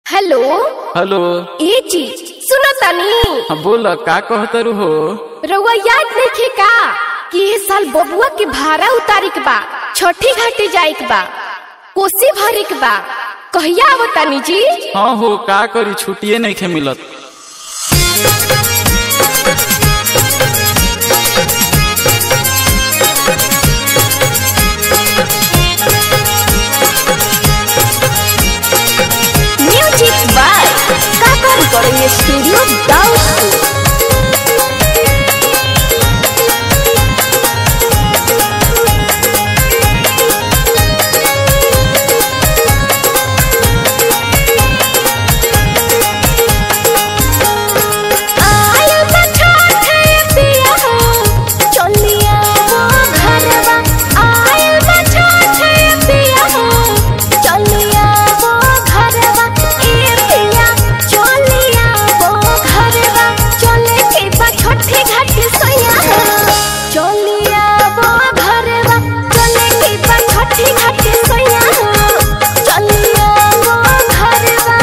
Hello hello ए जी सुनो तनी हाँ बोल का कहतरू हो रउआ याद नइखे का कि ए साल बबुआ के भाड़ा उतारे के बा छठी घाटे जाए के बा कोसी भरे के बा कहिया आवतानी जी हाँ हो का करी छुट्टिए नहीं खे मिलत music by Kaka recording studio Daudpur आयल बा छठे पिया हो, चलिया वो घरवा। आयल बा छठे पिया हो, चलिया वो घरवा। ए पिया, चलिया वो घरवा। चले के बा छठे घाट सैया हो, चलिया वो घरवा। चले के बा छठे घाट सैया हो, चलिया वो घरवा।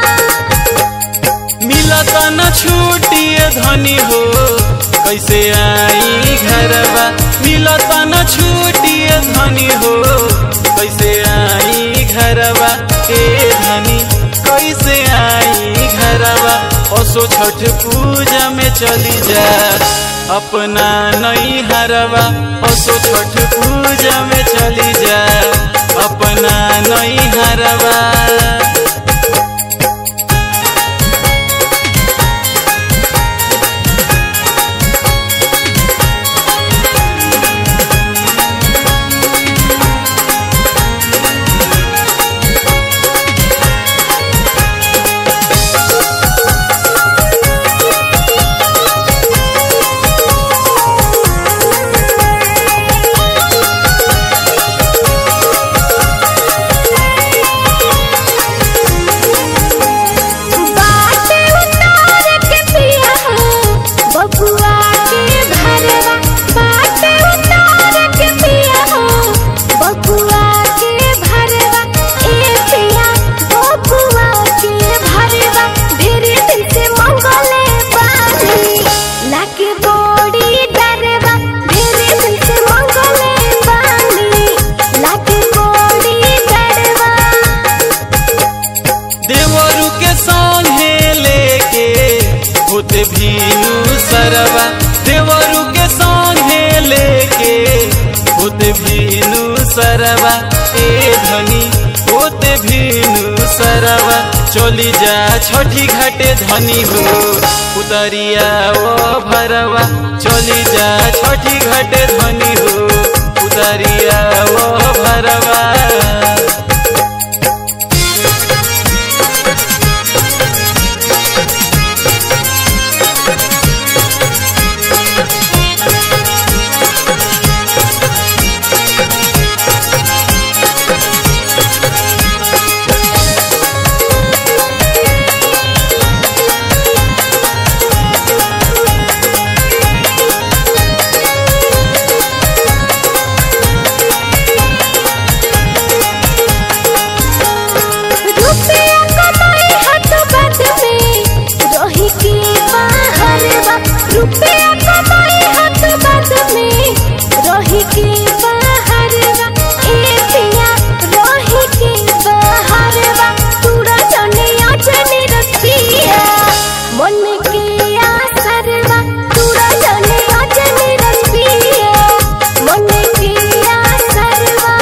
मिलत न छुट्टिए धनी हो कैसे आई घरवा मिलत न छुट्टिए धनी हो कैसे आई घरवा ए धनी कैसे आई घरवा असो छठ पूजा में चली जा अपना नई हरवा असो छठ पूजा में चली जा अपना नई हरवा बाटे उतार के पिया हो, बबुआ के घरवा। बाटे उतार के पिया हो, बबुआ के भरवा। ए पिया, बबुआ के भरवा। ढेरे दिन से मंगले बानी, लागे बड़ी डरवा। ढेरे दिन से मंगले बानी, लागे बड़ी डरवा। देवरु के संगे लेके होते भीनु सरवा देवरु के संगे लेके होते भीनु सरवा ए धनी होते भीनु सरवा चली जा छठी घाटे धनी हो उतरिया ओ भरवा चली जा छठी घाटे धनी हो उतरिया ओ भरवा रुपया कमाई हाथ बद में रही के बाहर बा रुपया कमाई हाथ बद में रही के बाहर बा ए पिया रही के बाहर बा तूरा जने अजने रसिया मन के आसर बा तूरा जने अजने रसिया मन के आसर बा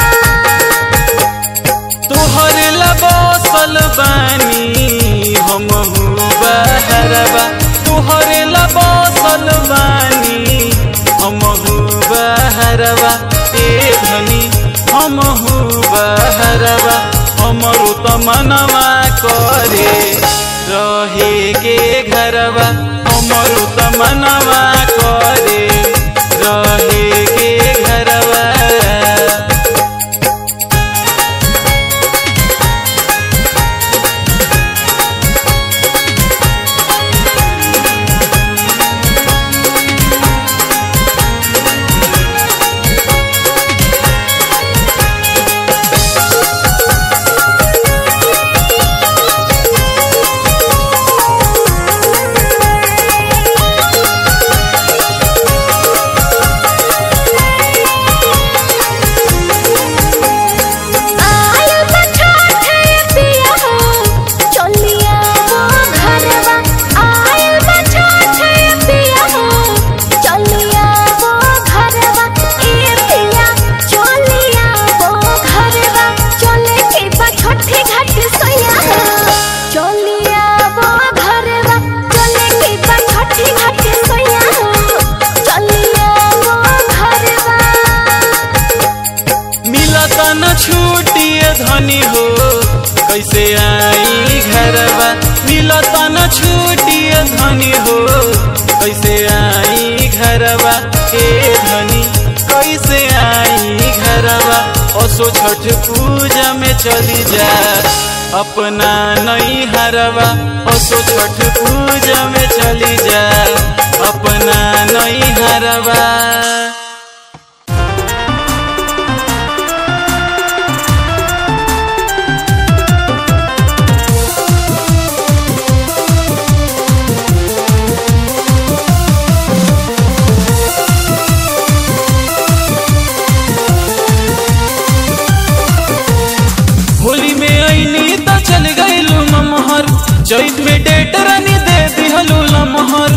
तोहर लबसल बानी हम बहरवा तोहर लबसल बानी हम बहरवा ए धनी हम बहरवा हमरो त मनवा करे रहे के घरवा हमरो त मनवा करे रहे के घरवा रे छूटिए धनी हो कैसे आई घरवा के धनी कैसे आई घरवा असो छठ पूजा में चली जा अपना नई हरवा असो छठ पूजा में चली जा अपना नई हरवा होली में ऐनी त चल गईलू ममहर चैत में डेट रानी दे दिहलू लमहर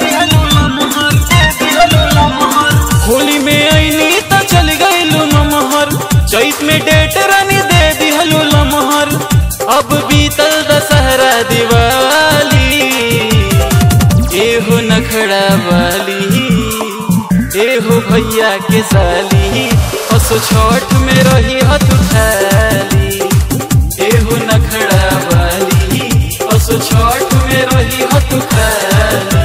होली में ऐनी त चल गईलू ममहर चैत में डेट रानी दे दिहलू लमहर अब बीतल दशहरा दिवाली एहो नखड़ा वाली एहो भैया के साली असो छठ में रही हत खाली एहो नखड़ा वाली असो छठ में रही हत खाली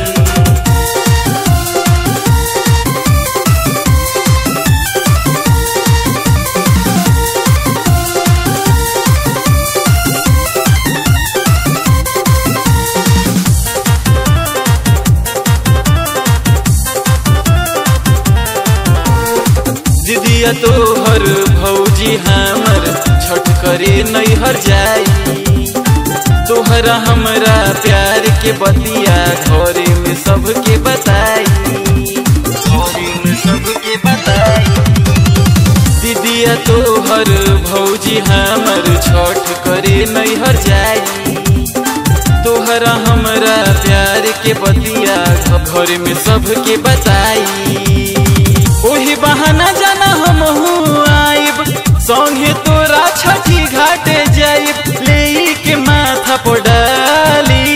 दीदिया तोहर भौजी हमर छठ करे नैहर जाई तोहरा हमरा प्यार के बतिया घरे में सबके बताई घरे में सबके बताई दीदिया तोहर भौजी हमर छठ करे नैहर जाई तोहरा हमरा प्यार के बतिया घर में सबके बताई ओही बहाना जाना हम आइब संगे तोरा छठी घाटे जाइब ले के माथा पर डाली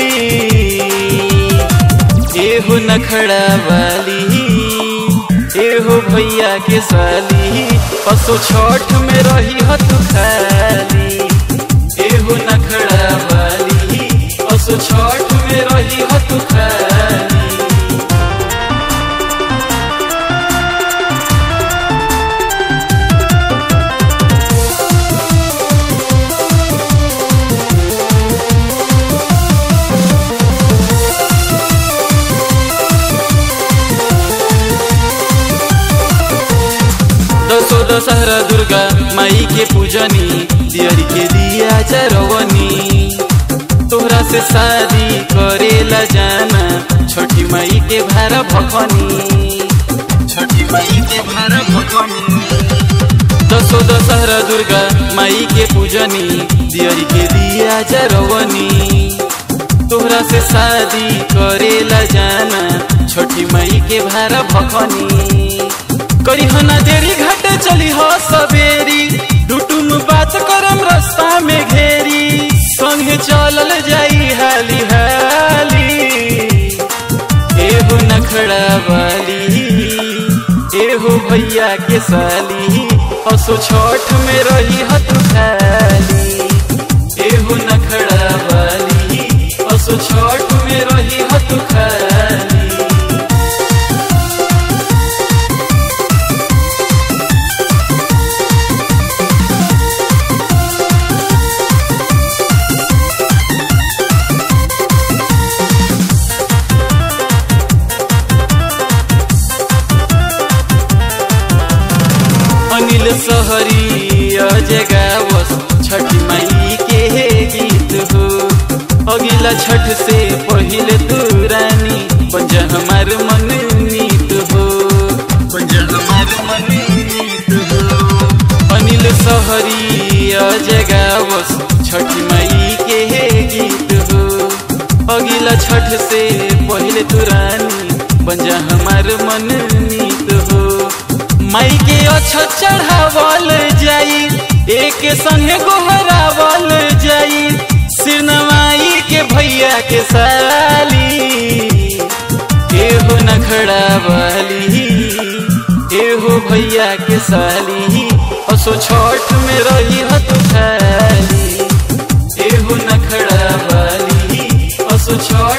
एहो नखड़ा वाली एहो भैया के साली पसो छठ में रही हत खाली एहो नखड़ा वाली पसो छठ में रही हत खाली दसो दशहरा दुर्गा माई के पूजनी दियरी के दिया चरवनी तोहरा से शादी करेला जाना छठी माई के भारा भखनी छठी माई के भारा भखनी दसो दशहरा दुर्गा माई के पूजनी दियरी के दिया चरवनी तोहरा से शादी करेला जाना छठी माई के भारा भखनी करी हना देरी घाटे चली हो सवेरी डुटुम बात करम रास्ता में घेरी संगे चलल जाई हाली हाली एहो नखड़ा वाली एहो भैया के साली असो छठ में रही हत खाली एहो नखड़ा वाली असो छठ में रही हत खाली अनिल सहरी जगावस छठ माई के गीत हो अगिला छठ से पहिले तू रानी पंज हमार मन नीत हो पंज हमार मन नीत हो अनिल सहरी जगावस छठ माई के गीत हो अगिला छठ से पहिले तू रानी पंजा हमार मन नीत हो माई के अच्छा चढ़ावल जाई एक संगे गोहरावल जाई सिर नवाई के भैया के साली एहो नखड़ा वाली एहो भैया के साली असो छठ में रही हत खाली एहो नखड़ा वाली असो छठ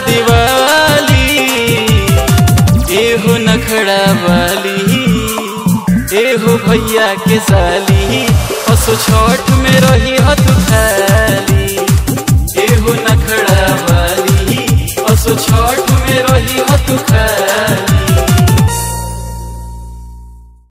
दिवाली एहो नखड़ा वाली एहो भैया के साली असो छठ में रही हत खाली एहो नखड़ा वाली असो छठ में रही हत खाली